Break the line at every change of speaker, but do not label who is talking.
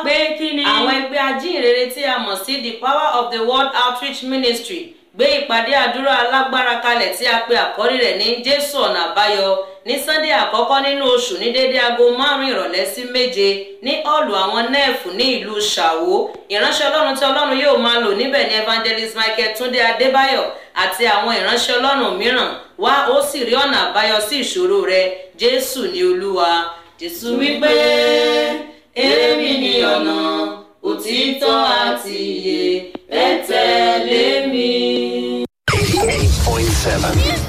pé kí ni.
àwọn ẹgbẹ́ ajínrere tí a mọ̀ sí the power of the world outreach ministry gbé ìpàdé àdúrà alágbára kalẹ̀ tí a pe àkọ́rí rẹ̀ ní jésù ọ̀nà àbáyọ ní sunday àkọ́kọ́ nínú oṣù ní dédé aago márùn-ún ìrọ̀lẹ́ sí méje ní ọ̀lù àwọn nẹ́ẹ̀fù ní ìlú ṣàwó ìránṣẹ́ ọlọ́run tí ọlọ́run yóò máa lò níbẹ̀ ní evangelist michael túndé adébáyọ̀ àti àwọn ìránṣẹ́ ọlọ́run mìíràn wá ó sì rí ọ̀nà àbáyọ sí ìṣòro rẹ jésù ní olúwa jésù wípé èmi ni ọ̀nà òtítọ́ àti ìyè ẹ tẹ̀lé mi.
88.7